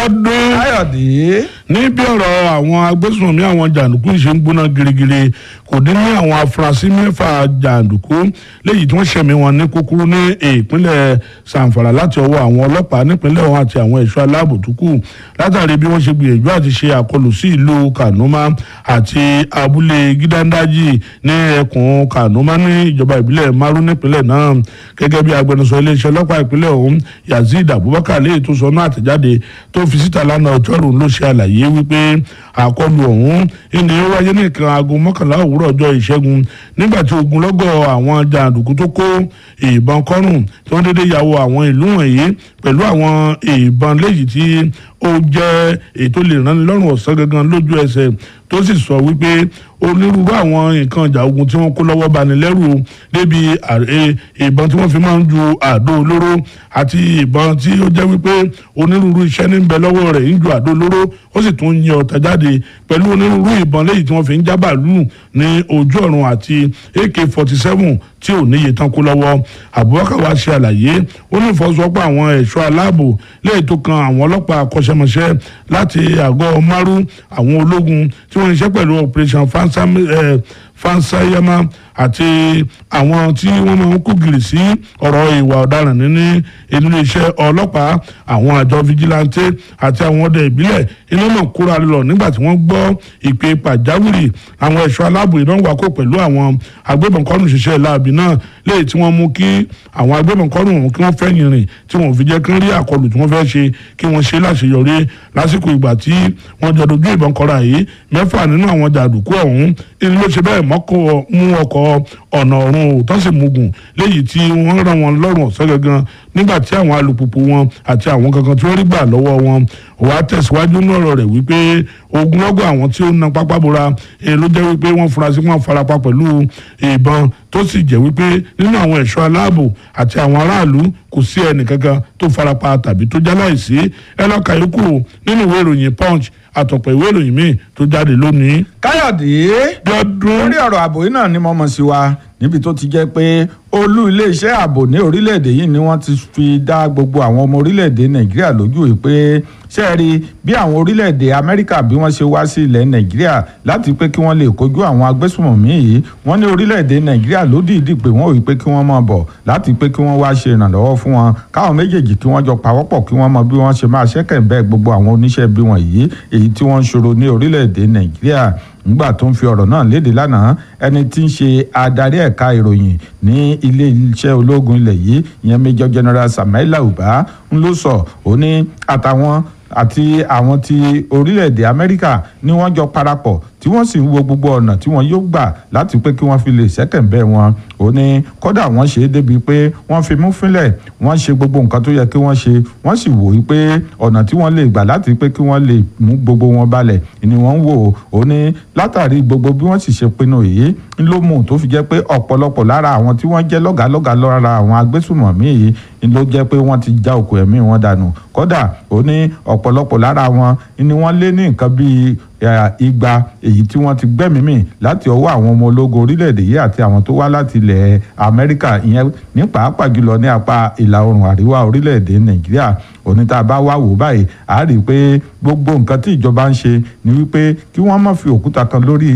ọdún káyọ̀dé ní bí ọ̀rọ̀ àwọn agbésùnmí àwọn jàǹdùkú ṣe ń gbóná girigiri kò dín ní àwọn afurasí mẹ́fà jàǹdùkú léyìí tí wọ́n ṣẹ̀mí wọn ní kúkúrú ní ìpínlẹ̀ sàǹfàrà láti ọwọ́ àwọn ọlọ́pàá nípínlẹ̀ ọ̀hún àti àwọn ẹ̀ṣọ́ aláàbò tó kù látàrí bí wọ́n ṣe gbìyànjú àti ṣe àkọlù sí ìlú kanuma àti abúlé gídándájì ní ẹkùn kanuma ní ìjọba ìbílẹ̀ maru nípínlẹ̀ náà gẹ́gẹ́ bí agbẹnusọ iléeṣẹ́ ọlọ́pàá ìpínlẹ̀ ọ̀hún yazeed abubakar léyìí tó sọ náà àtẹ̀jáde tó fi síta lánàá ọjọ́rùú ló ṣe àlàyé wípé àkọlù ọ̀hún ìní ó wáyé ní nǹkan aago mọ́kànlá òwúrọ̀ ọjọ́ ìṣẹ́gun nígbà tí ogunlọ́gọ̀ àwọn jàǹdùkú tó kó ìbọn kọ́rùn tí wọ́n dédé ya wọ àwọn ìlú wọ̀nyí pẹ̀lú àwọn ìbọn léyìí tí ó jẹ́ ètò lè rán ni lọ́rùn ọ̀sán gangan lójú ẹsẹ̀ tó sì sọ wípé onírúurú àwọn nǹkan ìjà ogun tí wọ́n kó lọ́wọ́ bani lẹ́rù débi ìbọn tí wọ́n fi máa ń ju àdó olóró àti ìbọn tí ó jẹ́ wípé onírúurú iṣẹ́ ní bẹ lọ́wọ́ rẹ̀ ń ju àdó olóró ó sì tún yin ọ̀tá jáde pẹ̀lú onírúurú ìbọn léyìí tí wọ́n fi ń já bàálù ní ojú ọ̀run àti ak forty seven tí ò níye tán kó lọ́wọ́ Abubakar wa ṣe àlàyé ó ní ìfọwọ́sowọ́pọ̀ àwọn ẹ̀ṣọ́ aláàbò léyìí tó kan àwọn ọlọ́pàá akọ́ṣẹ́mọṣẹ́ láti àgọ́ márú àwọn ológun tí wọ́n ń ṣiṣẹ́ pẹ̀lú operation fansayama àti àwọn tí wọ́n máa ń kó gìrì sí ọ̀rọ̀ ìwà ọ̀daràn nínú ilé iṣẹ́ ọlọ́pàá àwọn àjọ fijilantè àti àwọn ọdẹ ìbílẹ̀ iná mọ̀ kóra lọ nígbà tí wọ́n gbọ́ ìpè pàjáwìrì àwọn ẹ̀ṣọ́ aláàbò iná wà kó pẹ̀lú àwọn agbébọ̀nkọ́nù ṣiṣẹ́ láàbì náà léyìí tí wọ́n mú kí àwọn agbébọ̀nkọ́nù ọ̀hún kí wọ́n fẹ̀yìn rìn tí wọ́n fi jẹ́ kí wọ́n rí àkọlù tí wọ́n fẹ́ ṣe kí wọ́n ṣe láṣeyọrí lásìkò ìgbà tí wọ́n jọ dojú ìbọn kọra yìí mẹ́fà nínú àwọn jàǹdùkú ọ̀hún ilé ló ṣe bẹ́ẹ̀ mọ́kọ́ mú ọkọ̀ ọ̀nà ọ̀run òótọ́ sì mugun léyìí tí wọ́n rán wọn lọ́rùn ọ̀sán gangan nígbà tí àwọn alùpùpù wọn àti àwọn kankan tí wọ́n rí gbà lọ́wọ́ wọn wàá tẹ̀síwájú ní ọ̀rọ̀ rẹ̀ wípé ogunlọ́gọ̀ àwọn tí ó na pápá bora èyí ló jẹ́ wípé wọ́n fura sí wọn farapa pẹ̀lú ìbọn tó sì jẹ́ wípé nínú àwọn ẹ̀ṣọ́ aláàbò àti àwọn aráàlú kò sí ẹnì kankan tó farapa tàbí tó jáláìsí ẹ lọ́ọ́ kàyókù nínú ìwé ìròyìn punch àtọ̀pọ̀ ìwé ìròyìn míì tó jáde lónìí. káyọ̀dé lọ́dún lórí ọ̀rọ̀ ààbò yìí náà ni mo mọ̀ sí wa níbi tó ti jẹ́ pé olú iléeṣẹ́ ààbò ní orílẹ̀-èdè yìí ni wọ́n ti fi dá gbogbo àwọn ọmọ orílẹ̀-èdè nàìjíríà lójú yìí pé ṣé ẹ rí bí àwọn orílẹ̀-èdè amẹ́ríkà bí wọ́n ṣe wá sí ilẹ̀ nàìjíríà láti pé kí wọ́n lè kojú àwọn agbésùmọ̀mí yìí wọ́n ní orílẹ̀-èdè nàìjíríà ló dìídì pé wọ́n wí pé kí wọ́n máa bọ̀ láti pé kí wọ́n wá ṣe ìrànlọ́wọ́ fún wọn káwọn méjèèjì kí wọ́n jọ pawọ́pọ̀ kí wọ́n mọ bí wọ́n ṣe máa ṣẹ́kẹ̀ bẹ́ẹ̀ gbogbo àwọn oníṣẹ́ bí wọ̀nyí èyí tí wọ́n ń ṣòro ní orílẹ̀-èdè nàìjíríà nígbà tó ń fi ọ̀rọ̀ náà léde lánàá ẹni tí ń ṣe adarí ẹ̀ka ìròyìn ní ilé iṣẹ́ ológun ilẹ̀ yìí ìyẹn Major General Samaila Uba ń ló sọ ó ní àtàwọn àti àwọn ti orílẹ̀-èdè Amẹ́ríkà ni wọ́n jọ parapọ̀ tí wọ́n sì ń wo gbogbo ọ̀nà tí wọ́n yóò gbà láti pé kí wọ́n fi lè ṣẹ́kẹ̀ǹbẹ̀ wọn ó ní kódà wọ́n ṣe é débi pé wọ́n fi mú fínlẹ̀ wọ́n ṣe gbogbo nǹkan tó yẹ kí wọ́n ṣe wọ́n sì wò ó pé ọ̀nà tí wọ́n lè gbà láti pé kí wọ́n lè mú gbogbo wọn balẹ̀ ni wọ́n ń wò ó ní látàrí gbogbo bí wọ́n sì ṣe pinnu yìí ń ló mú tó fi jẹ́ pé ọ̀pọ̀lọpọ̀ lára àwọn tí wọ́n jẹ́ lọ́gàálọ́gàá lára àwọn agbésùmọ̀mí yìí ń ló jẹ́ pé wọ́n ti já òkú ẹ̀mí wọn dànù kódà ó ní ọ̀pọ̀lọpọ̀ lára wọn ni wọ́n lé ní nǹkan bíi igba èyí tí wọ́n ti gbẹ́mìí mì láti ọwọ́ àwọn ọmọ ológun orílẹ̀-èdè yìí àti àwọn tó wá láti ilẹ̀ Amẹ́ríkà ìyẹn ní pàápàá jùlọ ní apá ìlà oòrùn àríwá orílẹ̀-èdè Nàìjíríà oníta bá wá wò báyìí a rí i pé gbogbo nǹkan tí ìjọba ń ṣe ni wípé kí wọ́n má fi òkúta kan lórí